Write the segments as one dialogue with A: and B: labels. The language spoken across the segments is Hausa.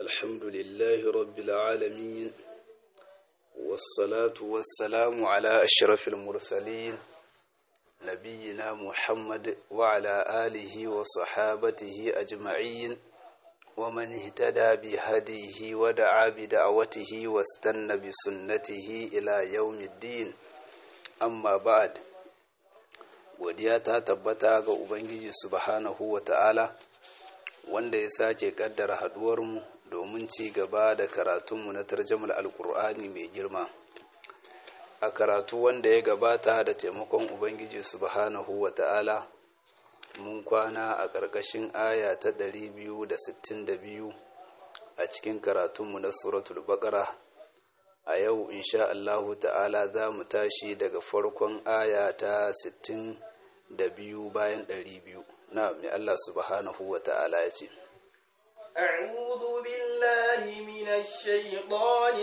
A: الحمد لله رب العالمين والصلاة والسلام على أشرف المرسلين نبينا محمد وعلى آله وصحابته أجمعين ومن اهتدى بهديه ودعا بدعوته واستنى بسنته إلى يوم الدين أما بعد godiya ta tabbata ga Ubangiji subhanahu wa ta'ala wanda ya sake kaddara haduwarmu domin ci gaba da karatunmu na tarjamar alkur'ani mai girma a karatu wanda ya gabata da taimakon Ubangiji subhanahu wa ta'ala mun kwana a ƙarƙashin aya ta 262 a cikin karatunmu na suratul baqara a yau insha Allahu ta'ala za mu tashi daga farkon aya ta 62 bayan 200 na mai Allah subhanahu wa ta'ala ya ce
B: أعوذ بالله من الشيطان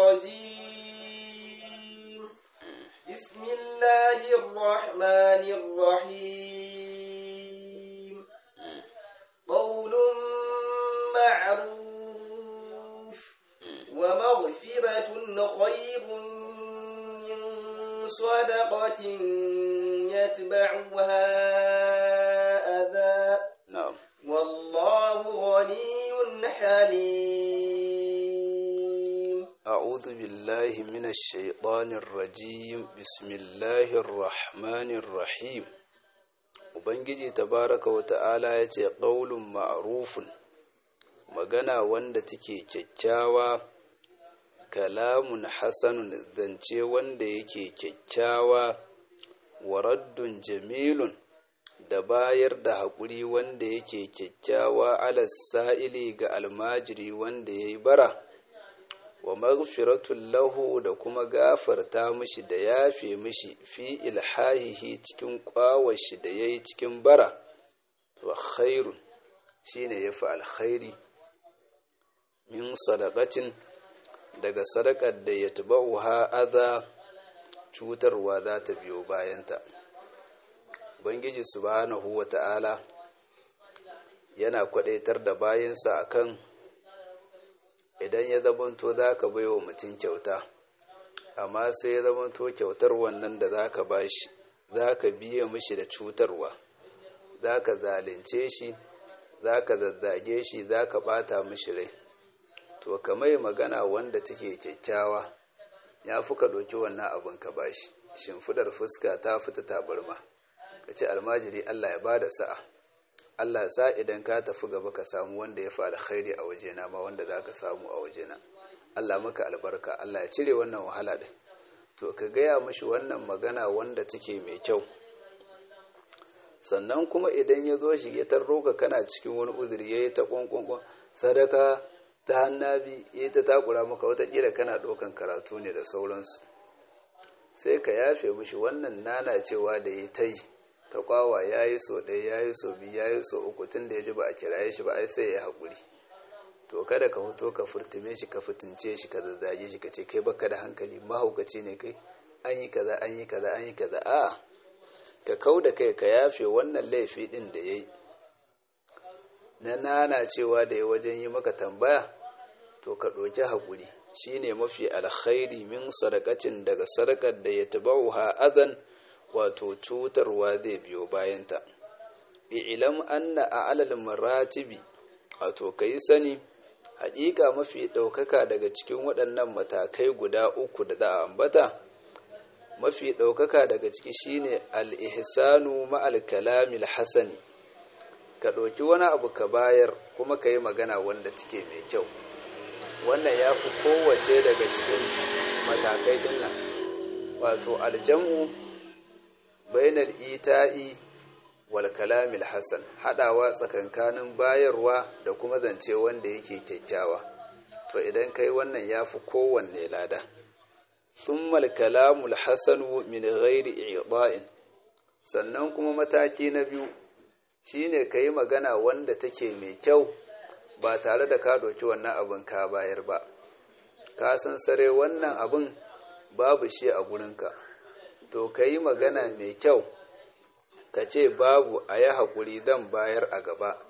B: الرجيم بسم الله الرحمن الرحيم قول معروف ومغفرة خير من صدقة يتبعها أذى
A: na'am
B: والله غني حليم
A: أعوذ بالله من الشيطان الرجيم بسم الله الرحمن الرحيم Ubangiji tabaraka wa ta'ala ya ce ƙaulun ma'arufun magana wanda take kyakkyawa kalamun hasanun zance wanda yake kyakkyawa waraddun jamilun da bayar da haƙuri wanda yake kyakkyawa alas sa'ili ga almajiri wanda ya yi bara wa maghfiratun lahu da kuma gafarta mishi da yafe mishi fi ilhahihi cikin kwawashi da ya yi cikin bara wa khairun shine ya fi alkhairi min sadaqatin daga sadakar da ya ha aza cutarwa za ta biyo bayanta ubangiji subhanahu wa ta'ala yana kwadaitar da bayansa akan idan ya zamanto za ka bai wa mutum kyauta amma sai ya zamanto kyautar wannan da za ka ba shi za ka biya mishi da cutarwa za ka zalince shi za ka zazzage shi za ka bata mishi rai to ka mai magana wanda take kyakkyawa ya fi ka ɗauki wannan abin ka ba shi shimfidar fuska ta fita tabarma ka ce almajiri allah ya ba da sa'a Allah sa idan ka tafi gaba ka samu wanda ya fi alkhairi a wajena ma wanda za ka samu a wajena Allah maka albarka Allah ya cire wannan wahala ɗin to ka gaya mashi wannan magana wanda take mai kyau sannan kuma idan ya zo shi ya tarro ka kana cikin wani uzuri ya yi ta kwankwankwan sadaka ta hannabi ya yi ta takura maka watakila kana ɗaukan karatu ne da sauransu sai ka yafe mishi wannan nana cewa da ya ta yi ta kwawa ya yi so ɗaya ya yi so biyu ya yi so uku tun da ya ji ba a kiraye shi ba ai sai ya haƙuri to kada ka fito ka furtume shi ka fitince shi ka zazzage shi ka ce kai baka da hankali mahaukaci ne kai an yi kaza an yi kaza an yi kaza a ka kau da kai ka yafe wannan laifi ɗin da ya yi na nana cewa da ya wajen yi maka tambaya to ka ɗauki haƙuri shine mafi alkhairi min sadakacin daga sadakar da ya tabauha azan wato cutarwa zai biyo bayanta ilam anna a alal maratibi wato kai sani haƙiƙa mafi ɗaukaka daga cikin waɗannan matakai guda uku da za a ambata mafi ɗaukaka daga ciki shine al-ihsanu ma'al kalamil hasani ka ɗauki wani abu ka bayar kuma ka yi magana wanda take mai kyau wannan ya fi kowace daga cikin matakai ɗin nan wato aljam'u bainal ita'i wal kalamil hasan hadawa tsakankanin bayarwa da kuma zance wanda yake kyakkyawa to idan kai wannan yafi kowanne lada thummal kalamul hasanu min ghairi i'da'in sannan kuma mataki na biyu shine kai magana wanda take mai kyau ba tare da ka doki wannan abin ka bayar ba ka san sare wannan abin babu shi a gurinka to ka yi magana mai kyau ka ce babu a yi haƙuri dan bayar a gaba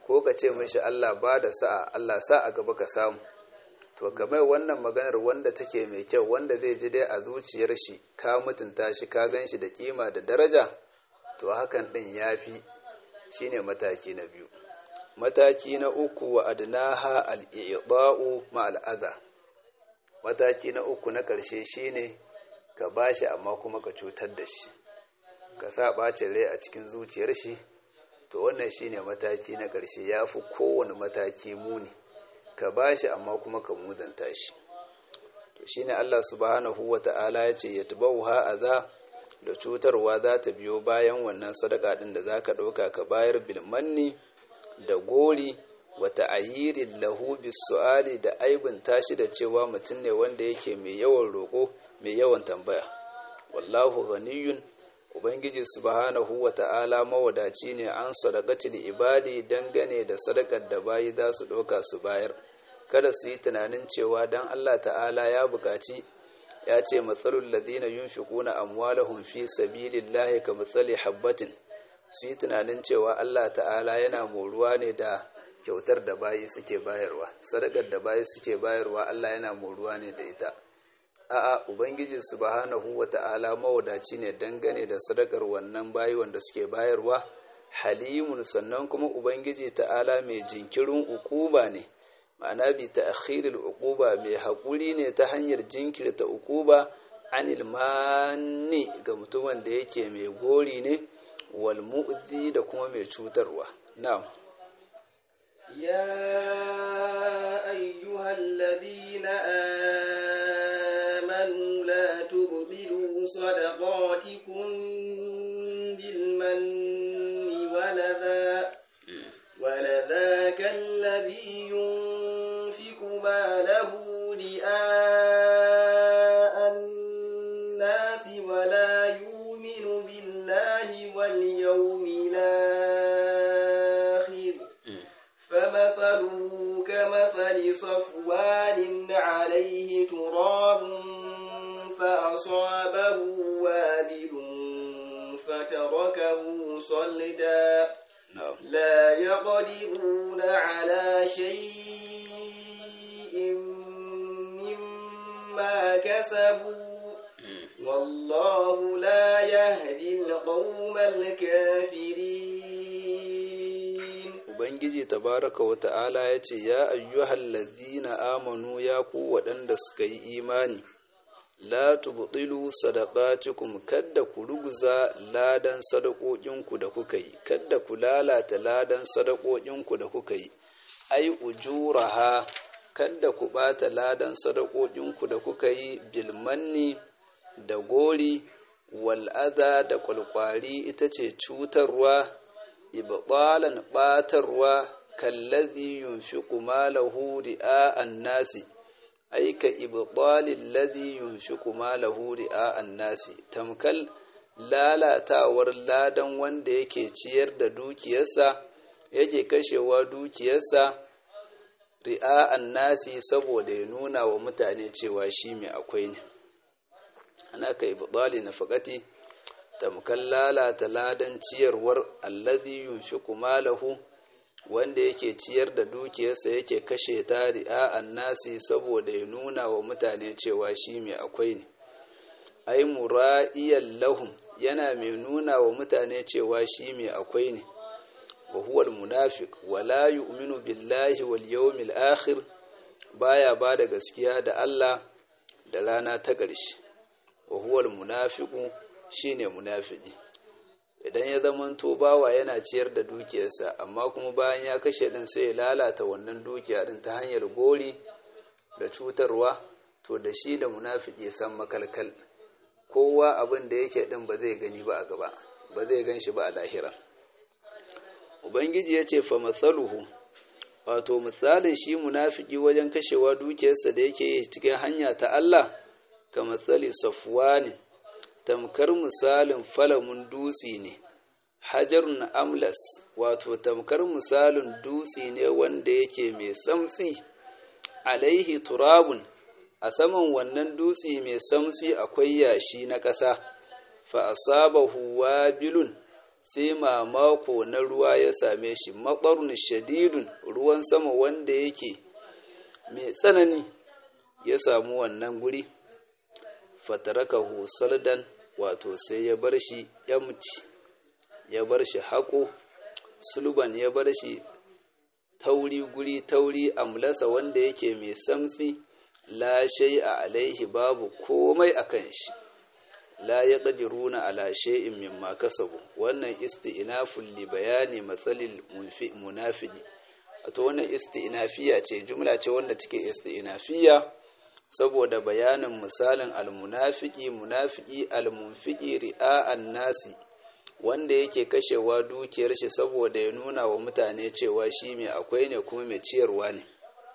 A: ko ka ce mishi Allah ba da sa'a Allah sa a gaba ka samu to kamar wannan maganar wanda take mai kyau wanda zai ji dai a zuciyar shi ka mutunta shi ka gan shi da kima da daraja to hakan din yafi shine mataki na biyu mataki na uku wa adnaha al-i'da'u ma al-adha mataki na uku na ƙarshe shine ka bashi amma kuma ka cutar da shi ka sa ɓacin rai a cikin zuciyar shi to wannan shine mataki na ƙarshe ya fi kowane mataki muni ka bashi amma kuma ka mudanta shi to shine Allah subhanahu wa ta'ala ya ce yatbauha adha da cutarwa za ta biyo bayan wannan sadaka ɗin da za ka ɗauka ka bayar bilmanni da gori wata ayirin lahu su'ali da aibin tashi da cewa mutum ne wanda yake mai yawan roƙo mai yawan tambaya wallahu ghaniyun ubangiji subhanahu wa ta'ala mawadaci ne an sadaqatil ibadi dangane da sadakar da bayi za su ɗauka su bayar kada su yi tunanin cewa dan Allah ta'ala ya buƙaci ya ce matsalul ladina yunfiquna amwalahum fi sabilillahi ka matsali habbatin su yi tunanin cewa Allah ta'ala yana moruwa ne da kyautar da bayi suke bayarwa sadakar da bayi suke bayarwa Allah yana moruwa ne da ita a'a ubangiji subhanahu wata'ala mawadaci ne dangane da sadakar wannan bayi wanda suke bayarwa halimun sannan kuma ubangiji ta'ala mai jinkirin ukuba ne ma'ana bi ta'khiril uquba mai haƙuri ne ta hanyar jinkirta uquba anil manni ga mutumin da yake mai gori ne wal mu'zi da kuma mai cutarwa na'am
B: يا أيها الذين آمنوا لا تبطلوا صدقاتكم بالمن ولذا ولذاك الذي ينفق ماله رئاء الناس ولا يؤمن بالله واليوم الآخر فمثله كمثل صفوان عليه تراب فأصابه وابل فتركه صلدا
A: na'am
B: لا يقدرون على شيء مما كسبوا والله لا يهدي القوم الكافرين
A: ubangiji tabaraka wa ta'ala ya ce ya ayyuhal ladhina amanu ya ku waɗanda suka yi imani la tubtilu sadaqatikum kadda ku ruguza ladan sadaqoƙinku da kuka yi kadda ku lalata ladan sadaqoƙinku da kuka yi ai ujuraha kadda ku bata ladan sadaqoƙinku da kuka yi bilmanni da gori wal adha da kwalkwari ita ce cutarwa ibtalan batarwa kallazi yunfiqu malahu ri'a'an nasi aika ibtalil ladhi yunfiqu malahu ri'a'an nasi tamkal lalatawar ladan wanda yake ciyar da dukiyarsa yake kashewa dukiyarsa ri'a'an nasi saboda ya nuna wa mutane cewa shi mai akwai ne ana ka ibtali nafaqati tamkal lalata ladan ciyarwar alladhi yunfiqu malahu wanda yake ciyar da dukiyarsa yake kashe ta ri'a'an nasi saboda ya nuna wa mutane cewa shi mai akwai ne ai mura'iyan lahum yana mai nuna wa mutane cewa shi mai akwai ne wa huwa almunafiq wa la yu'minu billahi wal yawmil akhir baya ba da gaskiya da Allah da rana ta ƙarshe wa huwa almunafiqu shine munafiki idan ya zamanto bawa yana ciyar da dukiyarsa amma kuma bayan ya kashe din sai ya lalata wannan dukiya din ta hanyar gori da cutarwa to da shi da munafiki san makalkal kowa abin da yake din ba zai gani ba a gaba ba zai gan shi ba a lahira ubangiji ya ce fa matsaluhu wato misalin shi munafiki wajen kashewa dukiyarsa da yake yi cikin hanya ta Allah ka matsali safwani tamkar misalin falamun dutse ne hajarun amlas wato tamkar misalin dutse ne wanda yake mai samtsi alaihi turabun a saman wannan dutse mai samtsi akwai yashi na ƙasa fa asabahu wabilun sai mamako na ruwa ya same shi maɓarun shadidun ruwan sama wanda yake mai tsanani ya samu wannan guri fataraka saldan wato sai ya bar shi yamci ya bar shi haƙo sulban ya bar shi tauri guri tauri amlasa wanda yake mai samtsi la a alaihi babu komai a kan shi la ya ƙadiruna ala shay'in mimma kasabu wannan isti'nafun li bayani matsalil munafiki wato wannan isti'nafiya ce jumla ce wanda take isti'nafiya saboda bayanin misalin almunafiki munafiki almunfiki ri'a'an nasi wanda yake kashewa dukiyar shi saboda ya nuna wa mutane cewa shi mai akwai ne kuma mai ciyarwa ne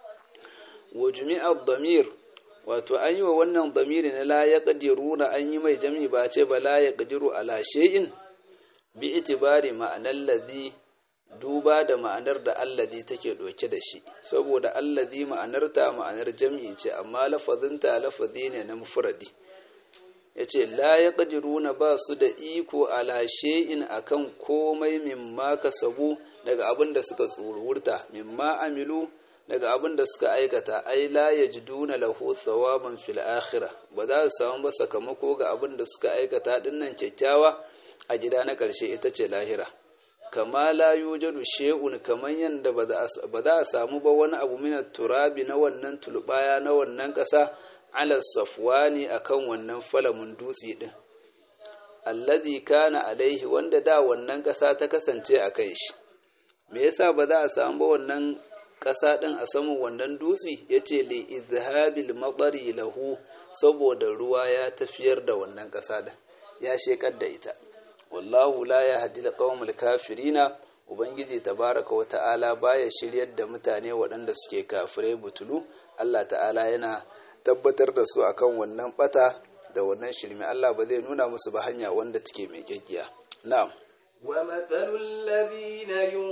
A: wa jumi'ar damir wato an yi wa wannan damiri na la ya na an yi mai jami ba ce ba la ya ƙadiru ala shay'in bi itibari ma'anar ladhi duba da ma'anar da allazi take ɗauke da shi saboda allazi ma'anarta ma'anar jam'i ce amma lafazinta lafazi ne na mufradi ya ce la ya na ba su da iko ala shay'in akan komai mimma kasabu daga abin da suka tsururta mimma amilu daga abin da suka aikata ai la yajiduna lahu thawaban fil akhirah ba za su samu ba sakamako ga abin da suka aikata dinnan kyakkyawa a gida na ƙarshe ita ce lahira kama la yujadu shay'un kaman yanda ba za a samu ba wani abu min turabi na wannan tulbaya na wannan ƙasa ala safwani akan wannan falamun dutse din alladhi kana alaihi wanda da wannan ƙasa ta kasance a kai shi me yasa ba za a samu ba wannan ƙasa ɗin a saman wannan dutse ya ce li izhabil matsari lahu saboda ruwa ya tafiyar da wannan ƙasa ɗin ya shekar da ita wallahu la ya hadi qaumul kafirina ubangiji tabaraka wa ta'ala baya shiryar da mutane waɗanda suke kafirai butulu Allah ta'ala yana tabbatar da su akan wannan bata da wannan shirme Allah ba zai nuna musu ba hanya wanda take mai gaggiya na'am
B: ومثل الذين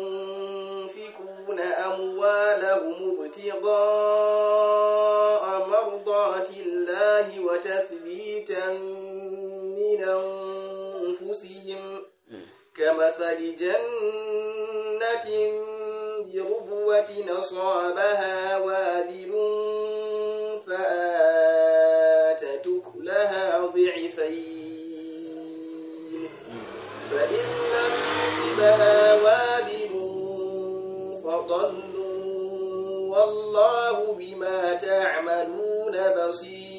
B: ينفقون أموالهم ابتغاء مرضات الله وتثبيتا من أنفسهم كمثل جنة بربوة أصابها وابل فآتت أكلها ضعفين فإن لم يصبها وابل فضل والله بما تعملون بصير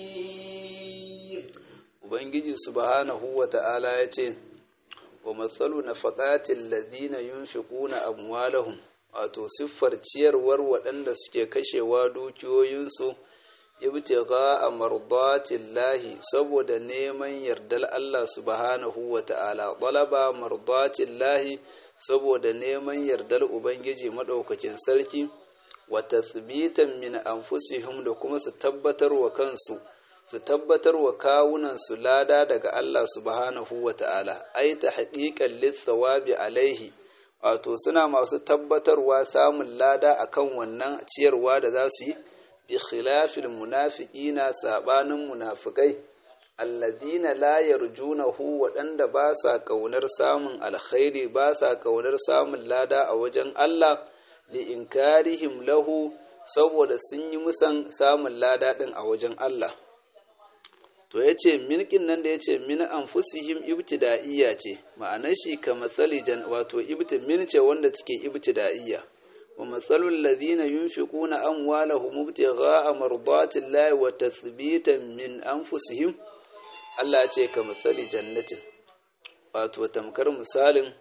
A: Ubangiji subhanahu wa ta'ala ya ce, Wa matsalu na faƙatin ladina yunfiquna amwalahum wato siffar ciyarwar waɗanda suke kashewa dukiyoyinsu ibtigha a mardatin lahi saboda neman yardar Allah subhanahu wa ta'ala ɗalaba mardatin lahi saboda neman yardar Ubangiji maɗaukakin sarki wa tasbitan min anfusihim da kuma su tabbatar wa kansu su tabbatar wa kawunansu lada daga Allah subhanahu wa ta'ala ai ta haƙiƙan lissawabi alaihi wato suna masu tabbatarwa samun lada akan wannan ciyarwa da za su yi bi khilafil munafiqina sabanin munafikai alladina la yarjunahu waɗanda ba sa ƙaunar samun alkhairi ba sa ƙaunar samun lada a wajen Allah li inkarihim lahu saboda sun yi musan samun lada ɗin a wajen Allah to ya ce milkin nan da ya ce min anfusihim ibtida'iyya ce ma'anar shi ka matsali wato ibtimin ce wanda take ibtida'iyya wa matsalul ladhina yunfiquna amwalahum ibtigha'a mardatillahi wa tathbitan min anfusihim Allah ce ka matsali jannatin wato tamkar misalin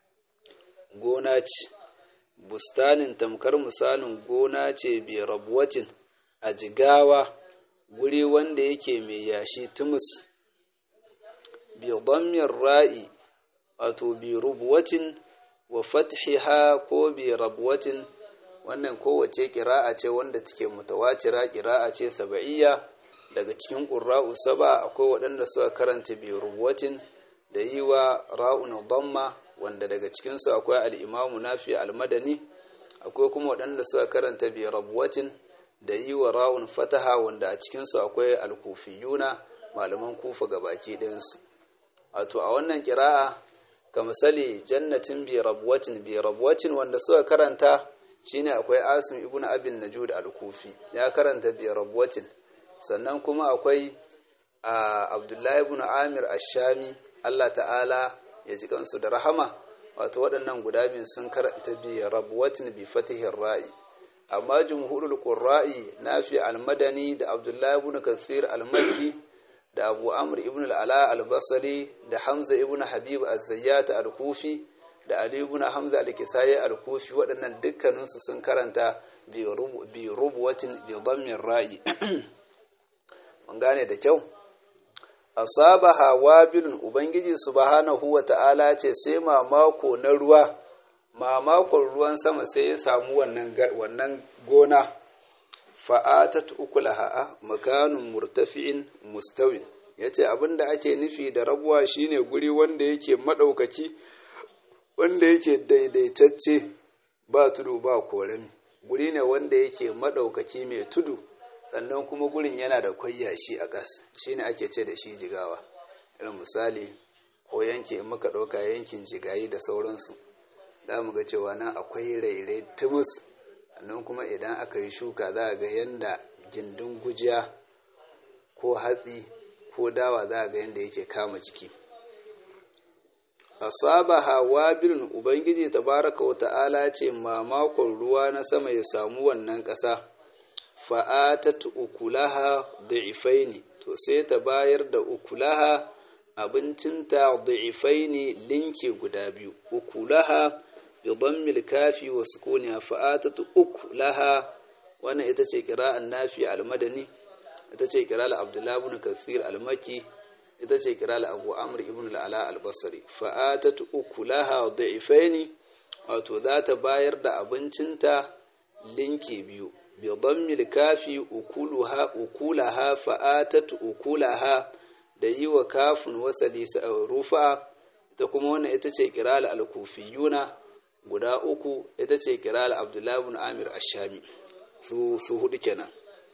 A: gona ce bustanin tamkar misalin gona ce bi rabuwatin a jigawa guri wanda yake mai yashi tumus bi dhammir ra'i wato bi rubuwatin wa fathiha ko bi rabwatin wannan kowace ƙira'a ce wanda take mutawatira ƙira'a ce saba'iyya daga cikin ƙurra'u saba akwai waɗanda suka karanta bi rubuwatin da yi wa ra'un dhamma wanda daga cikinsu akwai al'imamu nafi al-madani akwai kuma waɗanda suka karanta bi rabwatin da yi wa ra'un fataha wanda a cikinsu akwai alkufiyuna malaman kufa ga baki ɗinsu wato a wannan kira'a ka misali jannatin bi rabwatin bi rabwatin wanda suka karanta shine akwai asim ibn abin najud al-kufi ya karanta bi rabwatin sannan kuma akwai abdullahi ibn amir ash-shami Allah ta'ala ya ji kansu da rahama wato waɗannan guda biyun sun karanta bi rabwatin bi fatihin ra'i amma jumhurul qurra'i nafi al-madani da abdullahi ibn kathir al-makki da abu amr ibn al-ala al-basri da hamza ibn habib az-zayyat al-kufi da ali ibn hamza al-kisai al-kufi waɗannan dukkaninsu sun karanta bi rubwatin bi dhammin ra'i mun gane da kyau asabaha wabilun ubangiji subhanahu wa ta'ala ce sai mamako na ruwa mamakon ruwan sama sai ya samu wannan wannan gona fa'atat ukulaha makanun murtafi'in mustawin yace abinda ake nufi da rabuwa shine guri wanda yake madaukaki wanda yake daidaitacce ba tudu ba korami guri ne wanda yake madaukaki mai tudu sannan kuma gurin yana da kwayyashi a ƙas shine ake ce da shi jigawa irin misali ko yanki in muka ɗauka yankin jigayi da sauransu za mu ga cewa nan akwai rairai tumus sannan kuma idan aka yi shuka za a ga yanda gindin gujiya ko hatsi ko dawa za a ga yanda yake kama jiki asabaha wabilun ubangiji tabaraka wa ta'ala ce mamakon ruwa na sama ya samu wannan ƙasa fa'atat ukulaha da'ifaini to sai ta bayar da ukulaha abincinta da'ifaini linki guda biyu ukulaha bi dhammil kafi wa sukuniha fa'atat ukulaha wannan ita ce qira'an nafi al-madani ita ce qira'al abdullah ibn kathir al-makki ita ce qira'al abu amr ibn al-ala al-basri fa'atat ukulaha da'ifaini wato za ta bayar da abincinta linki biyu بضم الكاف أكلها أكلها فآتت أكلها da yi wa kafin wasali rufa ita kuma wannan ita ce kiral al-kufiyuna guda uku ita ce kiral abdullahi ibn amir ashami su su hudu kenan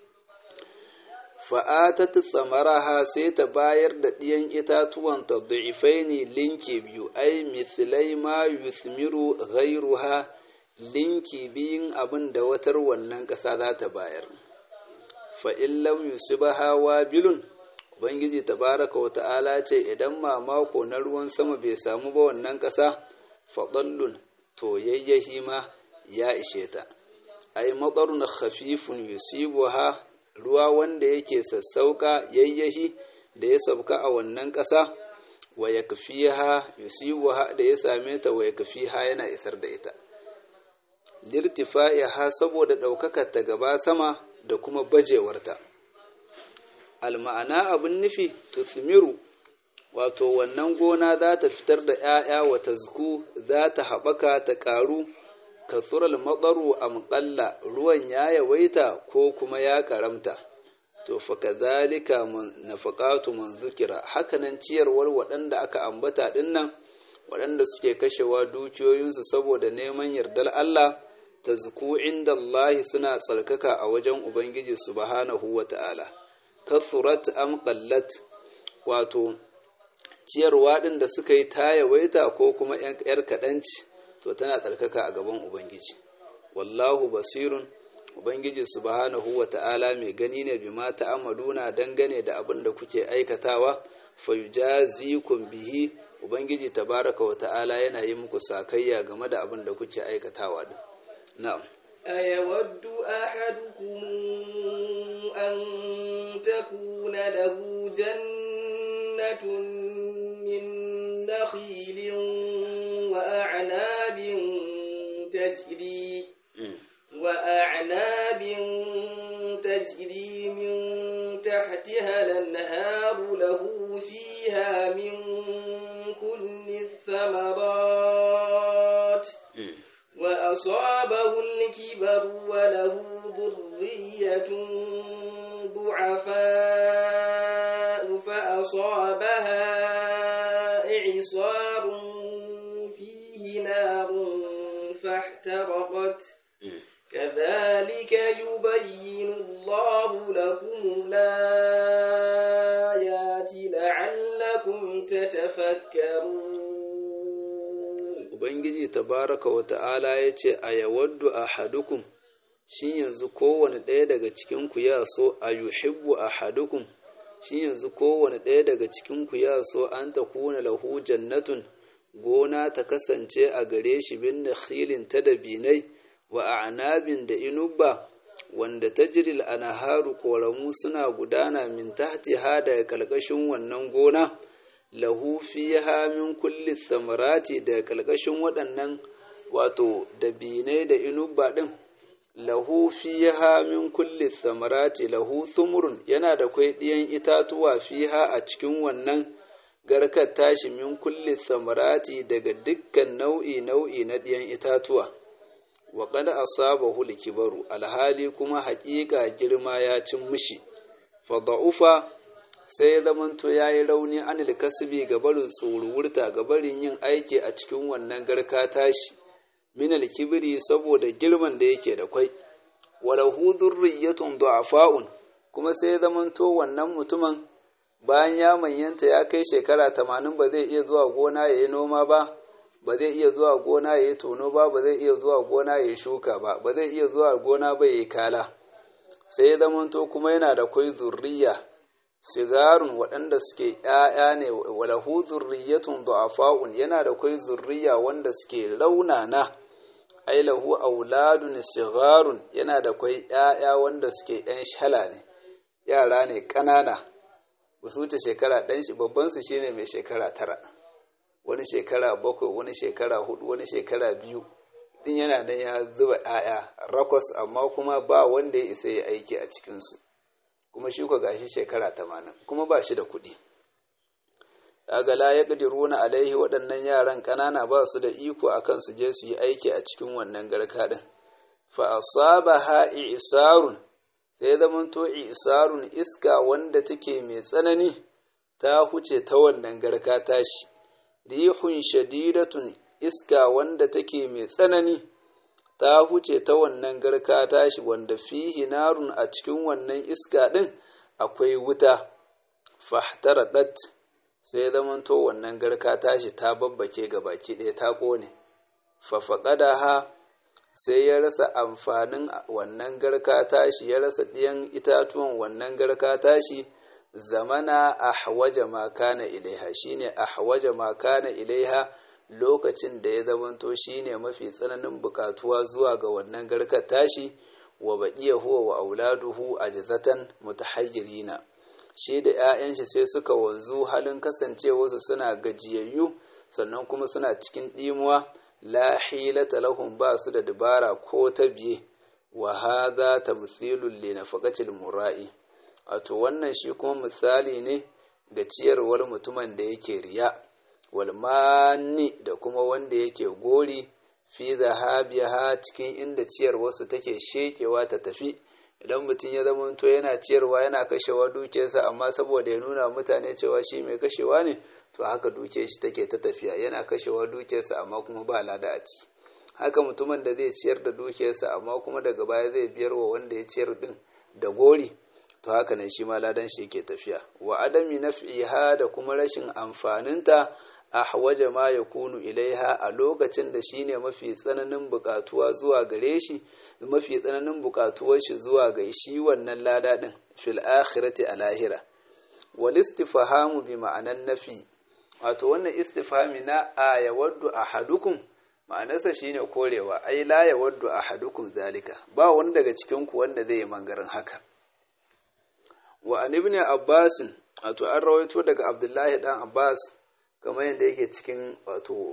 A: fa'atat tsamaraha sai ta bayar da ɗiyan itatuwan ta du'ifaini linki biyu ai mithlai ma yuthmiru ghayruha linki biyun abin da watar wannan ƙasa za ta bayar fa'in lam yusibaha wabilun ubangiji tabaraka wa ta'ala ce idan mamako na ruwan sama bai samu ba wannan ƙasa faɗallun to yayyahi ma ya ishe ta ai matsarun khafifun yusibuha ruwa wanda yake sassauka yayyahi da ya sauka a wannan ƙasa wa ya yusibuha da ya same ta wa ya yana isar da ita lirtifa'iha saboda ɗaukakar ta gaba sama da kuma bajewarta alma'ana abin nufi tuthmiru wato wannan gona za ta fitar da ‘ya'ya wa tazku za ta haɓaka ta ƙaru katsural matsaru a muƙalla ruwan ya yawaita ko kuma ya ƙaramta to fa kazalika nafaqatu man zukira hakanan ciyarwar waɗanda aka ambata ɗinnan waɗanda suke kashewa dukiyoyinsu saboda neman yardar Allah ta zuku inda Allah suna tsarkaka a wajen Ubangiji subhanahu wa ta'ala, kathurat am qallat wato ciyarwa ɗin da suka yi ta yawaita ko kuma ‘yar kaɗanci to tana tsarkaka a gaban Ubangiji. Wallahu basirun Ubangiji subhanahu wa ta'ala mai gani ne bi mata amaluna dangane da abin da kuke aikatawa, fayujazikum bihi Ubangiji tabaraka wa ta'ala yana yi muku sakayya game da abin da kuke aikatawa din. Na'am.
B: أيود أحدكم أن تكون له جنة من نخيل وأعناب تجري وأعناب تجري من تحتها الأنهار له فيها من كل الثمرات وأصابه الكبر وله ذرية ضعفاء فأصابها إعصار فيه نار فاحترقت كذلك يبين الله لكم الآيات لعلكم تتفكرون
A: ubangiji tabaraka wa ta'ala ya ce a yawaddu ahadukum shi yanzu kowane ɗaya daga cikinku ya so a yuhibbu ahadukum shi yanzu kowane ɗaya daga cikinku ya so an ta kuna lahu jannatun gona ta kasance a gare shi bin nakhilin ta da binai wa a'nabin da inubba wanda tajril anharu koramu suna gudana min tahtiha daga kalkashin wannan gona lahu fiha min kulli thamarati daga kalkashin waɗannan wato da binai da inubba din lahu fiha min kulli thamarati lahu thumurun yana da kwai ɗiyan itatuwa fiha a cikin wannan garkar tashi min kulli thamarati daga dukkan nau'i nau'i na ɗiyan itatuwa wa qad asabahu kibaru alhali kuma haƙiƙa girma ya cin mishi fa da'ufa sai ya zamanto ya yi rauni anil kasbi ga barin tsoruwurta ga barin yin aiki a cikin wannan garka tashi minal kibiri saboda girman da yake da kwai walahu dhurriyyatun du'afa'un kuma sai ya zamanto wannan mutumin bayan ya manyanta ya kai shekara tamanin ba zai iya zuwa gona ya yi noma ba ba zai iya zuwa gona ya yi tono ba ba zai iya zuwa gona ya yi shuka ba ba zai iya zuwa gona ba ya yi kala sai ya zamanto kuma yana da kwai zurriya sigarun waɗanda suke ‘ya'ya ne walahu zurriyatun du'afa'un yana da kwai zurriya wanda suke launana ai lahu auladun sigarun yana da kwai ‘ya'ya wanda suke ‘yan shala ne yara ne ƙanana ba su wuce shekara ɗan shi babban su shine mai shekara tara wani shekara bakwai wani shekara hudu wani shekara biyu din yana nan ya zuba ‘ya'ya rakwas amma kuma ba wanda ya isa ya aiki a cikinsu kuma shi ko gashi shekara tamanin kuma ba shi da kuɗi kaga la ya na alaihi waɗannan yaran ƙanana ba su da iko a kan su je su yi aiki a cikin wannan garka ɗin fa asabaha isarun sai zaman to isarun iska wanda take mai tsanani ta huce ta wannan garka tashi rihun shadidatun iska wanda take mai tsanani ta huce ta wannan garka tashi wanda fihi narun a cikin wannan iska ɗin akwai wuta fahtaradat sai zamanto wannan garka tashi ta babbake ga baki ɗaya ta ƙone fafaƙada ha sai ya rasa amfanin wannan garka tashi ya rasa ɗiyan itatuwan wannan garka tashi zamana ahwaja ma kana ilaiha shine ahwaja ma kana ilaiha lokacin da ya zamanto shine mafi tsananin bukatuwa zuwa ga wannan garkar tashi wa baqiya huwa wa auladuhu ajzatan mutahayyirina shi da 'ya'yan shi sai suka wanzu halin kasancewarsu suna gajiyayyu sannan kuma suna cikin ɗimuwa la hilata lahum ba su da dabara ko ta biye wa hadha tamthilun li nafaqatil mura'i wato wannan shi kuma misali ne ga ciyarwar mutumin da yake riya walmani da kuma wanda yake gori fi zahabiha cikin inda ciyarwarsu take shekewa ta tafi idan mutum ya zama to yana ciyarwa yana kashewa dukiyarsa amma saboda ya nuna mutane cewa shi mai kashewa ne to haka dukiyar shi take ta tafiya yana kashewa dukiyarsa amma kuma ba lada a ciki haka mutumin da zai ciyar da dukiyarsa amma kuma daga baya zai biyar wa wanda ya ciyar din da gori to haka nan shi ma ladan shi yake tafiya wa adami naf'iha da kuma rashin amfaninta ahwaja ma yakunu ilaiha a lokacin da shine mafi tsananin bukatuwa zuwa gare shi mafi tsananin bukatuwar shi zuwa ga shi wannan lada din fil akhirati a lahira wal istifhamu bi ma'anan nafi wato wannan istifhami na a yawaddu ahadukum ma'anarsa shine korewa ai la yawaddu ahadukum zalika ba wani daga cikin ku wanda zai yi mangarin haka wa an ibn abbas wato an rawaito daga abdullahi dan abbas kamar yadda yake cikin wato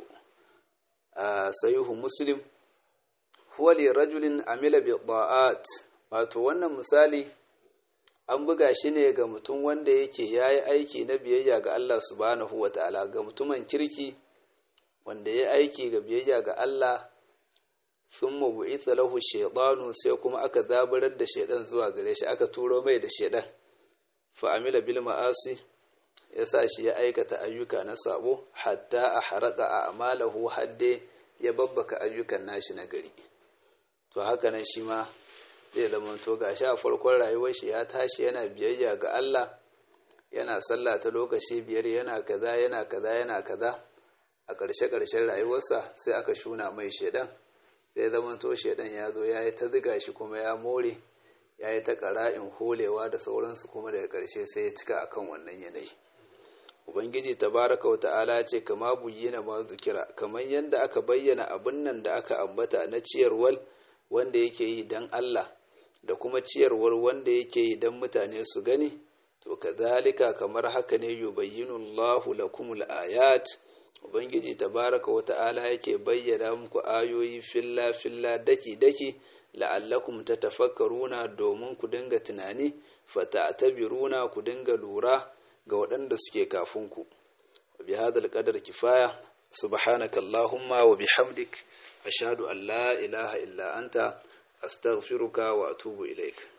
A: sayuhu muslim huwa li rajulin amila bi da'at wato wannan misali an buga shi ne ga mutum wanda yake yayi aiki na biyayya ga Allah subhanahu wata'ala ga mutumin kirki wanda ya aiki ga biyayya ga Allah thumma bu'itha lahu shaytanu sai kuma aka zabarar da shaidan zuwa gare shi aka turo mai da shaidan fa amila bil ma'asi ya sa shi ya aikata ayyuka na sabo hatta a haraka a amalahu hadde ya babbaka ayyukan nashi na gari to haka nan shi ma zai zama to ga sha farkon rayuwar shi ya tashi yana biyayya ga Allah yana sallah ta lokaci biyar yana kaza yana kaza yana kaza a ƙarshe-ƙarshen rayuwarsa sai aka shuna mai shaidan sai zamanto shaidan ya zo ya yi ta ziga shi kuma ya more ya yi ta ƙara'in holewa da sauransu kuma daga ƙarshe sai ya cika akan wannan yanayi ubangiji tabaraka wa ta'ala ce kama buyyana ma zukira kamar yadda aka bayyana abin nan da aka ambata na ciyarwar wanda yake yi don Allah da kuma ciyarwar wanda yake yi don mutane su gani to kazalika kamar haka ne yubayyinu Allahu lakumul ayat ubangiji tabaraka wa ta'ala yake bayyana muku ayoyi filla filla daki daki la'allakum tatafakkaruna domin ku dinga tunani fata'tabiruna ku dinga lura ga waɗanda suke kafin ku bi hadal qadar kifaya subhanaka allahumma wa bihamdik ashhadu an la ilaha illa anta astaghfiruka wa atubu ilaik